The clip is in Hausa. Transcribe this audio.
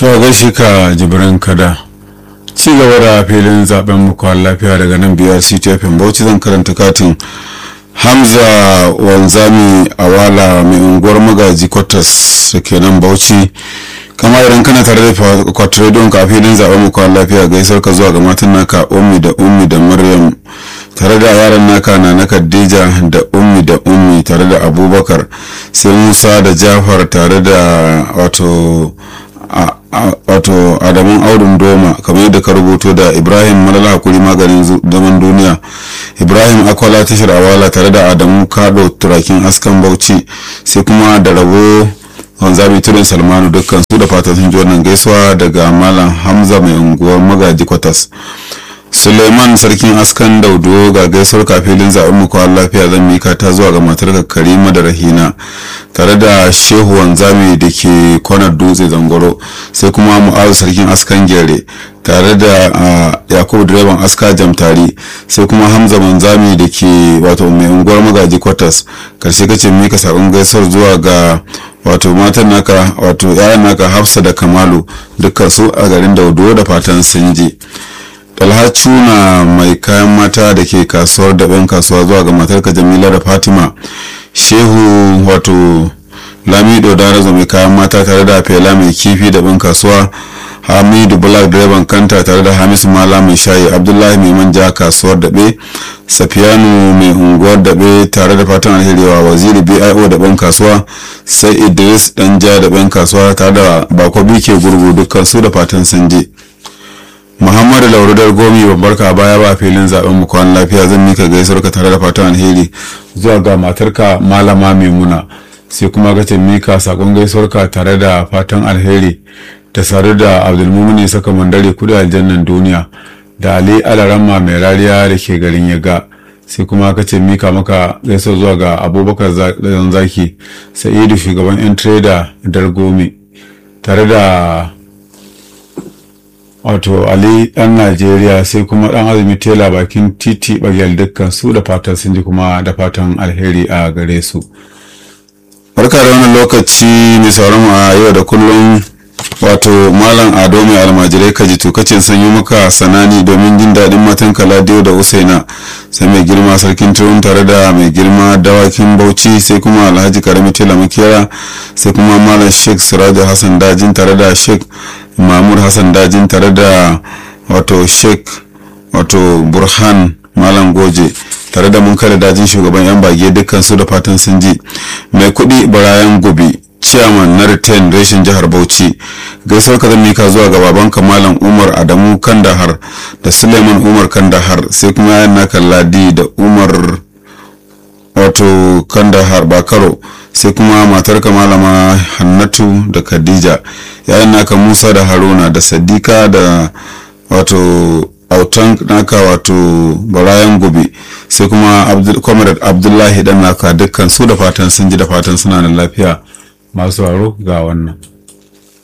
to a gaishe ka jibrin kada ci gaba da filin zaben muku lafiya daga nan biyar ctfm bauchi zan karanta katin hamza wanzami awala mai unguwar magaji kwatas da ke nan bauchi kama idan kana tare da kwatrediyon ka filin zaben muku lafiya gaisar ka zuwa ga matan naka ummi da ummi da maryam tare da yaran naka na na khadija da ummi da ummi tare da abubakar sai musa da jafar tare da wato wato adamun aurin doma kamar yadda ka rubuto da ibrahim malala hakuri maganin zaman duniya ibrahim akwala tashar awala tare da adamu kado turakin askan bauchi sai kuma da rabo wanzami turin salmanu dukkan su da fatan sun ji wannan gaisuwa daga malam hamza mai unguwar magaji kwatas suleiman sarkin askan daudo ga gaisuwar kafilin zaɓen mu kwan lafiya zan mika ta zuwa ga matar karima da rahina tare da shehu wanzami da ke kwanar dutse zangoro sai kuma mu'azu sarkin askan gere tare da yakubu direban aska jamtari sai kuma hamza wanzami da ke wato mai unguwar magaji kwatas karshe kace mika sabon gaisuwar zuwa ga wato matan naka wato yayan naka hafsa da kamalu dukkan su a garin daudo da fatan sun je alhacu na mai kayan mata da ke kasuwar daɓen kasuwa zuwa ga matarka jamila da fatima shehu wato lamido darazo mai kayan mata tare da fela mai kifi daɓen kasuwa hamidu black direban kanta tare da hamisu mala mai shayi abdullahi mai manja kasuwar daɓe safiyanu mai unguwar daɓe tare da fatan alheriwa waziri bio daɓen kasuwa sai idris danja daɓen kasuwa tare da bako bike gurgu dukkan su da fatan sun je muhammadu laurudar gomi babbar ka baya ba filin zaben mu kwan lafiya zan mika gaisuwar ka tare da fatan alheri zuwa ga matarka malama maimuna sai kuma ka ce mika sakon gaisuwar ka tare da fatan alheri da sare da abdulmumini saka mandare kudi aljannan duniya da ali alarama mai rariya da ke garin yaga sai kuma ka ce mika maka gaisuwar zuwa ga abubakar zaki sa'idu shugaban yan trader dargomi tare da wato ali dan najeriya sai kuma dan azumi tela bakin titi bagel dukkan su da fatan sun ji kuma da fatan alheri a gare su barka da wannan lokaci mai sauran a yau da kullum wato malam ado mai almajirai kaji tukacin sanyi maka sanani domin jin daɗin matan kaladiyo da usaina sai mai girma sarkin turun tare da mai girma dawakin bauchi sai kuma alhaji karami tela makera sai kuma malam sheikh siraja hassan dajin tare da sheikh mahmud hassan dajin tare da wato sheikh wato burhan malam goje tare da mun kada dajin shugaban yan bage dukkan su da fatan sun ji mai kudi barayan gobe chairman na retain reshen jihar bauchi gaisuwar ka zan mika zuwa ga babanka malam umar adamu kandahar da suleiman umar kandahar sai kuma yayan naka ladi da umar wato kandahar bakaro sai kuma matarka malama hannatu da khadija yayan naka musa da haruna da sadika da wato autan naka wato barayan gobe sai kuma comrade abdullahi dan naka dukkan su da fatan sun ji da fatan suna da lafiya masu haro ga wannan